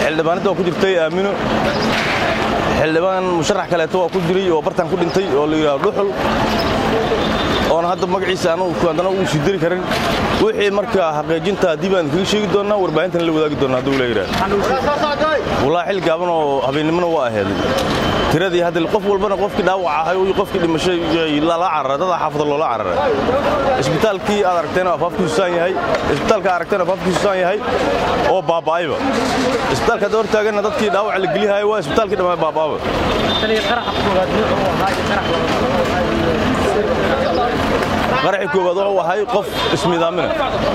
xildhibaanada waa ku jirtay aamino xildhibaan musharax kaleeto waa ku jiray oo bartaan ku dhintay oo la yidhahdo dhuxul oona hadda magaciisa anugu haddana uu sii diri karin wixii marka xaqiijinta haddii baan kaga sheegi doonnaa warbaahintan la wadaagi doonnaa hadduu la yidhahdo wallaahi xil gaaban oo habeennimona waa aheeday tiradii hadda qof walbana qofkii dhaawac ahay iyo qofkii dhimashay lala cararay dada xaafada loola cararay isbitaalkii aad aragtayna afaafkiisu saan yahay isbitaalka aragtayna afaafkiisu saan yahay oo baaba'ayba isbitaalka hadda hortaaganna dadkii dhaawac la geliyahay waa isbitaalkii dhammaa baaba'aba qaraxii koowaad wuxuu ahay qof ismidaamina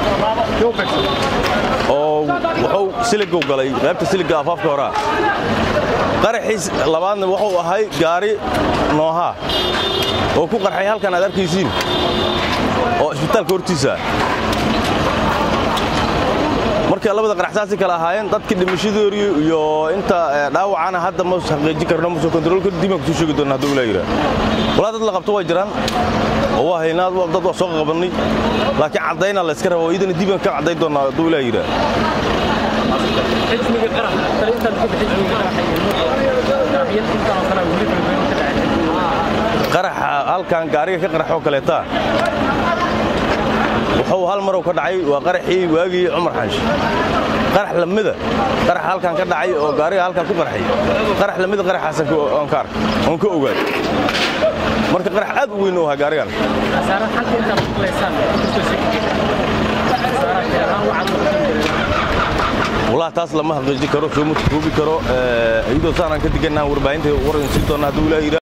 oo wuxuu siligow galay qaybta siliga afaafka horaa qaraxiis labaadna wuxuu ahay gaari noohaa oo ku qarxay halkan aad arkaysiin oo isbitaalka hortiisa marka labada qaraxsaasi kale ahaayeen dadkii dhimashadoodii iyo inta dhaawacana hadda ma xaqiijin karno ma soo kontrool karo dib aan kusoo sheegi doona hadduu ilaa yidhaah walaa dad la qabto way jiraan oo waa haynaa dad waa soo qabannay laakiin caddayna la iska raba oo idana dib aan ka caddayn doonaa hadduu ilaa yidhaah qaraxa halkan gaariga ka qaraxoo kaleeta wuxuu hal marow ka dhacay waa qaraxii waagii cumar xanshi qarax lamida qarax halkan ka dhacay oo gaariga halkan ku qarxay qarax lamida qaraxaasan oon ka arkay oon ka ogaay marka qarax aad u weyn u ahaa gaarigan والله taas lama xaqiijin karo soo ma koobi karo iyadoo saanaan ka digannaa warbaahinta waran sii doona hadduu ilaahay